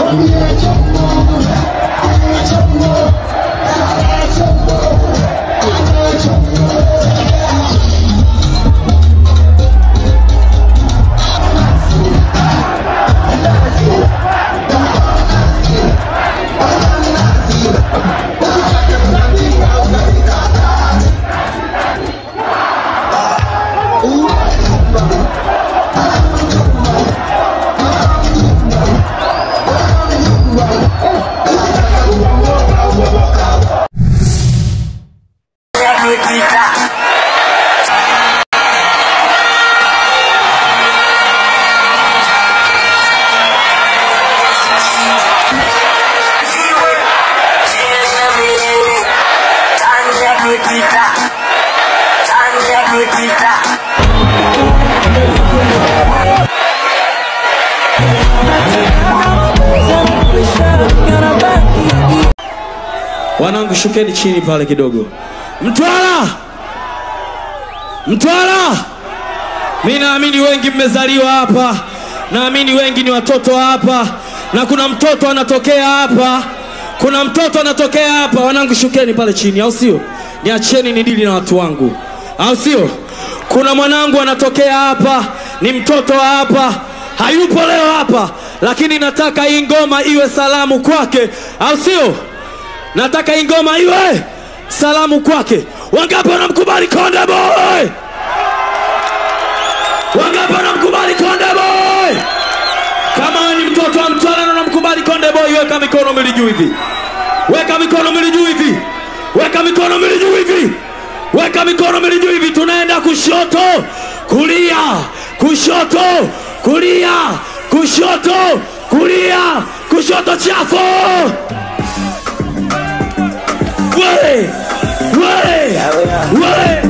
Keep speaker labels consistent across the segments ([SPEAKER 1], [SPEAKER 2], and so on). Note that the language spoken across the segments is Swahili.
[SPEAKER 1] Wanangu, shukeni chini pale kidogo. Mtwara, Mtwara, mi naamini wengi mmezaliwa hapa, naamini wengi ni watoto hapa, na kuna mtoto anatokea hapa, kuna mtoto anatokea hapa. Wanangu, shukeni pale chini, au sio? Niacheni ni dili na watu wangu, au sio? Kuna mwanangu anatokea hapa, ni mtoto wa hapa, hayupo leo hapa, lakini nataka hii ngoma iwe salamu kwake, au sio? Nataka hii ngoma iwe salamu kwake. Wangapi wanamkubali Konde Boy? Wangapi wanamkubali Konde Boy? Kama wewe ni mtoto wa Mtwara na unamkubali Konde Boy, weka mikono miwili juu hivi, weka mikono miwili juu hivi, weka mikono miwili juu hivi, weka mikono miwili juu hivi. Tunaenda kushoto, kulia, kushoto, kulia, kushoto, kulia, kushoto, chafu wewe wewe wewe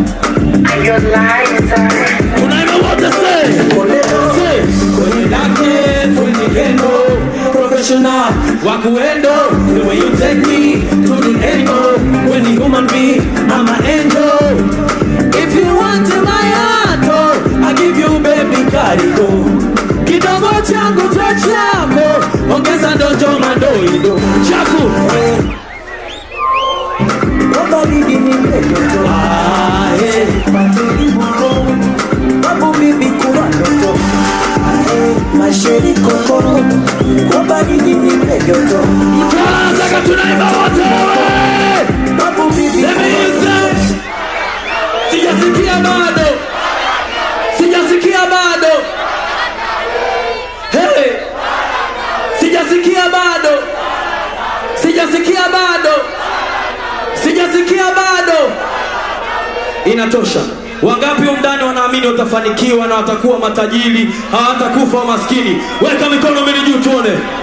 [SPEAKER 1] tunaimba wote say say kwenye darkness kwenye kendo professional wakuendo the way you take me to the angle when the human being I'm an angel if you want my heart oh I give you baby karigo kidogo changu cha chako ongeza ndoto madoido chaku eh. Ah, eh.
[SPEAKER 2] Masheri kokoro kwa baridi nipe joto
[SPEAKER 1] Tunataka tunaimba wote wewe.
[SPEAKER 2] babu bibi
[SPEAKER 1] Let me hear you say. Sijasikia bado, sijasikia bado, hey, sijasikia bado, sijasikia bado, sijasikia bado. Inatosha. Wangapi umndani wanaamini watafanikiwa na watakuwa matajiri, hawatakufa maskini? Weka mikono miwili juu tuone.